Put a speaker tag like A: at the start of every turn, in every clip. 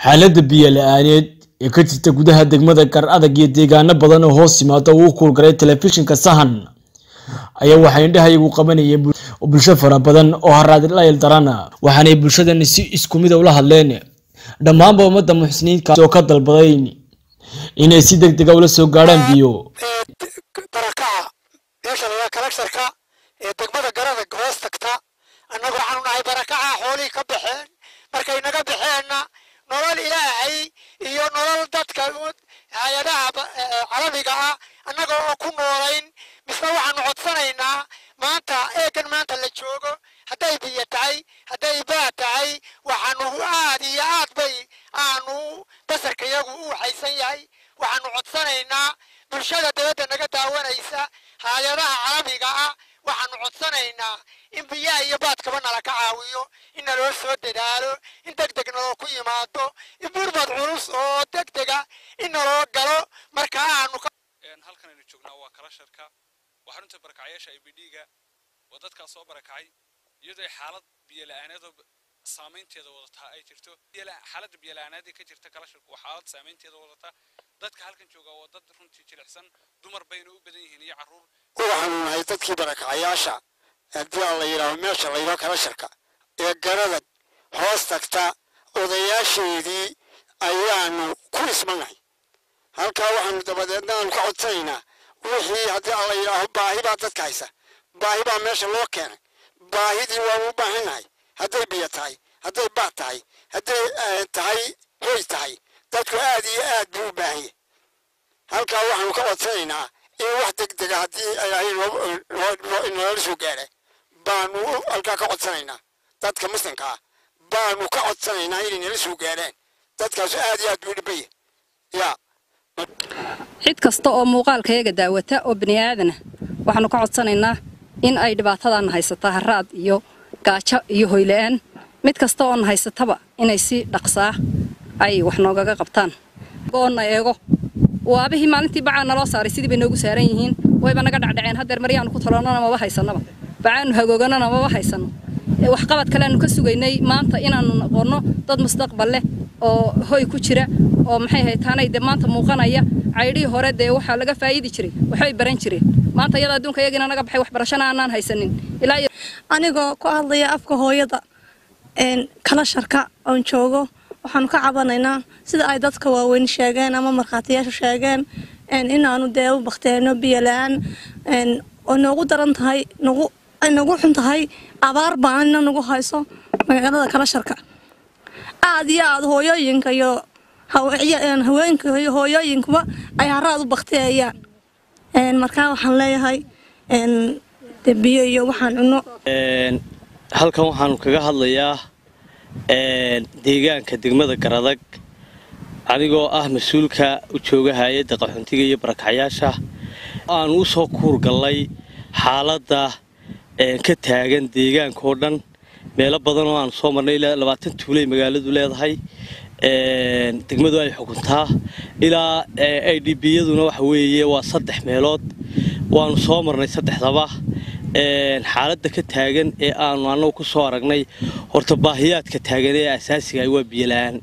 A: xaaladda biyo la-aaneed ee ka jirta gudaha degmada gar adag iyo deegaano badan oo hoos yimaada uu u kuulgalay telefishinka sahan ayaa waxaa indhahayagu qabanayeen bulsho fara badan oo haraadlayl daran waxaanay bulshadani si isku mid ula hadleen dhammaanba ummadda muxsiniinka oo ka dalbaday inay si deg dega ula soo gaadhaan biyo
B: barakaca meesha laga kalagtarka ee degmada garada hoos tagta annagu waxaanu nahay barakaca xoolihii ka baxeen markay naga baxeenna nolol ilaahay iyo nolol dadka hay-adaha carabiga ah annaga oo ku noolayn misna waxaanu codsanaynaa maanta eegan maanta la joogo hadday biyo tahay hadday baa tahay waxaanu aad iyo aad bay aanu basarka iyagu u waxaysan yahay waxaanu codsanaynaa bulshada dabadda naga daawanaysa hay-adaha carabiga ah waxaanu codsanaynaa in biyaha iyo baadkaba nala ka caawiyo in naloo soo dadaalo in deg deg naloo ku yimaado in burbad culus oo deg dega in naloo galo marka aanu
C: halkan aynu joognaa waa kalasharka waa xarunta barakacyaasha i b d-ga waa dadkaa soo barakacay iyadoo ay xaalad biyo la-aaneedoo saamaynteeda wadataa ay jirto xaaladda biyo la-aaneed ee ka jirta kalasharku waa xaalad saamaynteeda wadataa dadka halkan jooga waa dad runtii jilicsan dumar bayna u badan yihiin iyo carruur
B: waxaanu nahay dadkii barakacayaasha haddii aan la yidhaaho meesha la yidhaho kalasharka ee garadag hoos tagta odayaasheedii ayaanu ku ismanahay halkaa waxaanu dabadeedna aanu ka codsanaynaa wixii haddii aan la yidhaaho baahi baa dadka haysa baahi baa meesha loo keenay baahidii waanu u baahannahay hadday biyo tahay hadday baad tahay hadday tahay hoy tahay dadku aad iyo aad buu u baahan yahay halkaa waxaanu ka codsanaynaa in wax deg dega haddii ilaahay noola soo gaadha baanu halkaa ka codsanaynaa dadka muslimka ah baanu ka codsanaynaa inay nala soo gaadhaan dadkaasu aad iyo aad buu dhibaya yaa
D: cid kasta oo muuqaalkayaga daawata oo bini aadana waxaanu ka codsanaynaa in ay dhibaatadaana haysataa haraad iyo gaajo iyo hoyla-aan mid kasta oona haysataba inay si dhaqsaa ay wax noogaga qabtaan oona eego waabihii maalintii bacaa naloo saaray sidii bay noogu saaran yihiin wayba naga dhacdhaceen haddeer maryaanu ku taloonana maba haysanaba bacaanu hagooganana maba haysano waxqabad kaleanu ka sugaynay maanta inaanu noqonno dad mustaqbal leh oo hoy ku jira oo maxay haytaanay dee maanta muuqanaya caydhihii hore dee waxaa laga faa'iidi jiray waxbay baran jireen maanta iyada adduunka iyagiina naga baxay waxbarashana aanaan haysanin ilaa
E: anigoo ku hadlaya afka hooyada kala sharka oon joogo waxaanu ka cabanaynaa sida ay dadka waaweyn sheegeen ama markhaatiyaashu sheegeen inaanu dee u bakteeno biyo la-aan oo noogu daran tahay nagu ay nagu xun tahay abaar baanina nagu hayso magaalada kala sharka aad iyo aad hooyooyinka iyo haweenka iyo hooyooyinkuba ay haraad u bakteeyaan markaa waxaan leeyahay de biyo iyo waxaan cunno
F: halkan waxaanu kaga hadlayaa deegaanka degmada garadag anigoo ah mas-uulka u jooga hay-adda qaxoontiga iyo barakacyaasha aanu u soo kuurgallay xaaladda ka taagan deegaankaoo dhan meelo badan oo aanu soo marnay ilaa labaatan tuulay magaaladu leedahay degmadu ay xukuntaa ilaa i d b yaduna waxa weeye waa saddex meelood waanu soo marnay saddexdaba xaaladda ka taagan ee aanu annagu ku soo aragnay horta baahiyaadka taagan ee asaasiga waa biyola-aan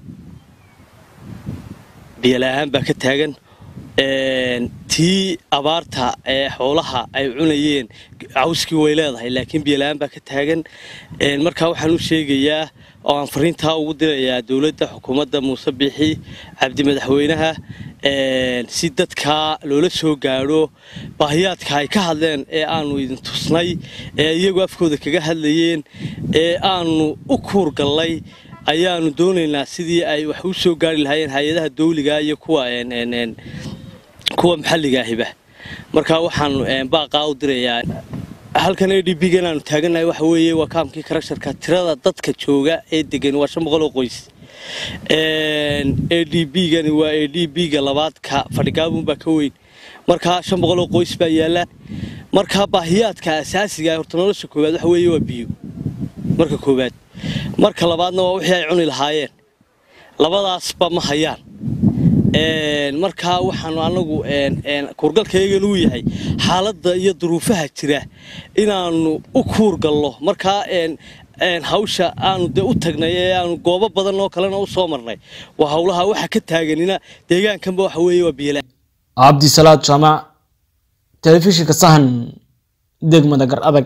F: biyola-aan baa ka taagan tii abaarta ee xoolaha ay cunayeen cawskii way leedahay laakiin biyola-aan baa ka taagan markaa waxaan u sheegayaa oo aan fariintaa ugu dirayaa dowladda xukuumadda muuse biixi cabdi madaxweynaha si dadkaa loola soo gaadho baahiyaadka ay ka hadleen ee aanu idin tusnay ee iyagu afkooda kaga hadlayeen ee aanu u kuurgallay ayaanu doonaynaa sidii ay wax u soo gaari lahaayeen hay-adaha dawliga iyo kuwa kuwa maxalliga ahiba markaa waxaanu baaqaa u dirayaa halkan a d b gan aanu taagannahay waxa weeye waa kaamkii karasharka tirada dadka jooga ee degan waa shan boqol oo qoys a d b gani waa a d b ga labaadka fadhigaabunbaa ka weyn markaa shan boqol oo qoys baa yaalla markaa baahiyaadka asaasiga horta nolosha koowaad waxa weeye waa biyo marka koowaad marka labaadna waa wixii ay cuni lahaayeen labadaasba ma hayaan markaa waxaanu anagu kuurgalkayagan uu yahay xaaladda iyo duruufaha jira inaanu u kuurgallo markaa hawsha aanu dee u tagnay ee aanu goobo badan oo kalena u soo marnay waa howlaha waxa ka taaganina deegaankanba waxa weeye waa biyola
A: cabdisalaad jaamac telefishinka sahan degmada gar adag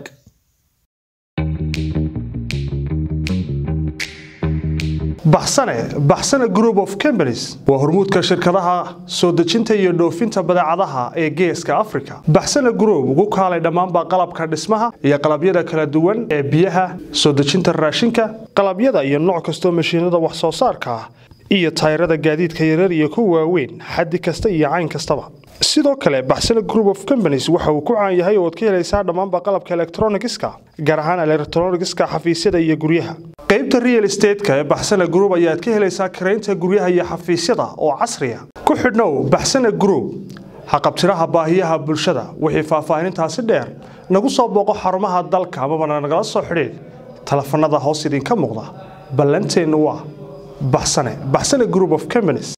G: baxsane baxsane group of companies waa hormuudka shirkadaha soo dejinta iyo dhoofinta badeecadaha ee geeska africa baxsane group ugu kaalay dhammaanba qalabka dhismaha iyo qalabyada kala duwan ee biyaha soo dejinta raashinka qalabyada iyo nooc kastoo mashiinada wax soo saarka ah iyo tayrada gaadiidka yaryar iyo kuwa waaweyn xaddi kasta iyo cayn kastaba sidoo kale baxsane group of companies waxa uu ku caan yahay oo ad ka helaysaa dhammaanba qalabka elektronigiska gaar ahaan elektronigiska xafiisyada iyo guryaha qaybta real estateska ee baxsane group ayaad ka helaysaa karaynta guryaha iyo xafiisyada oo casriya ku xidhnow baxsane group haqabtiraha baahiyaha bulshada wixii faahfaahinintaasi dheer nagu soo booqo xarumaha dalka amabana nagala soo xidhiid telefanada hoos idinka muuqda ballanteennu waa baxsane baxsane group of companies